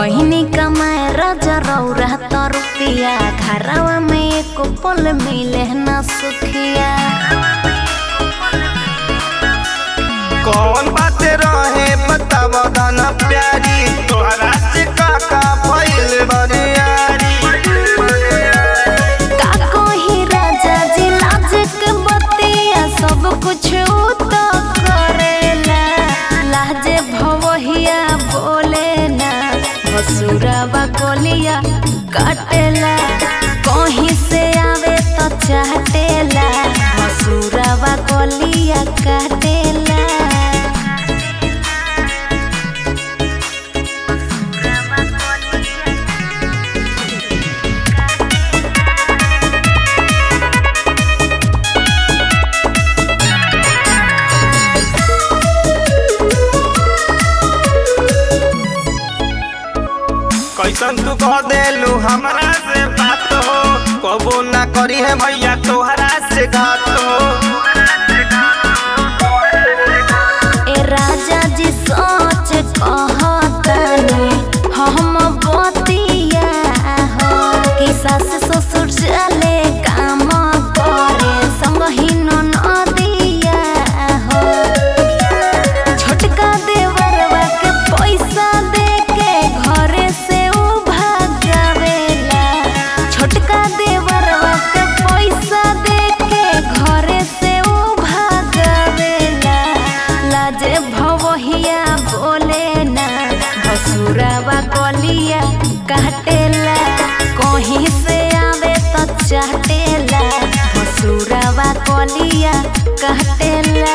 गहिनी कमाए राजा रौरा तो रुपिया घरवा में एक पल मिले न सुखिया कौन बात रहे बताव दाना प्यारी तोहरा से काका भइल बरियारी का कही राजा जी लाज के बतिया सब कुछ तो करेला लाजे भवहिया बोले ना भसुरवा कोलिया काटेला कहीं से आवे तो चाटेला भसुरवा कोलिया काटेला कैसन तू कह देलू हमरा से बात हो कबो ना करी है भैया तोहरा से घात हो ए राजा जी सोच कहतनी हम बतिया हो कि सास ससुर चले काम करे संगही नदिया हो छोटका देवरवा के पैसा दे के घरे से उ भागावेला छोटका देवरवा के पैसा दे के घरे से उ भागावेला लाजे भवहिया बोले ना भसुरावा कलिया काटेला कहीं से आवे तो चाटेला भसुरावा कलिया काटेला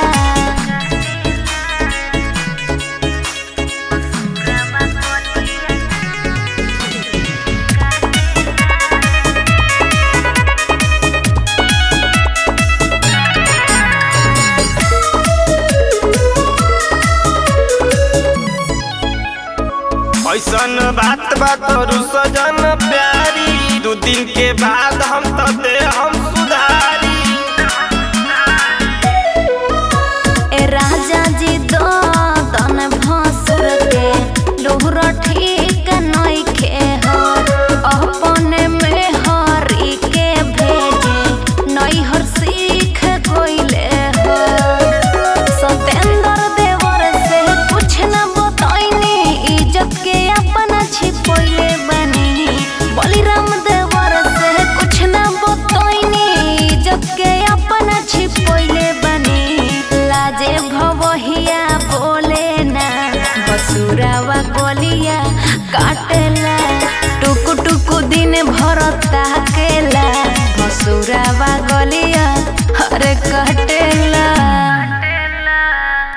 ऐसन बात बा तोरू सजन प्यारी दू दिन के बाद हम तो दे हम सुधारी ए राजा जी दो तन भसुर के लोहर ठीक नइखे हो अपने में हरी के भेजे नैहर सीख गइले हो सतेंद्र देवर से कुछ न बतैनी इज्जत के अपना छिपैले बनी बलिराम देवर से कुछ न बतैनी इज्जत के अपना छिपैले बनी लाजे भवहिया बोले ना बसुरावा कोलिया काटेला टुकु टुकु दिन भर ताकेला बसुरावा गलिया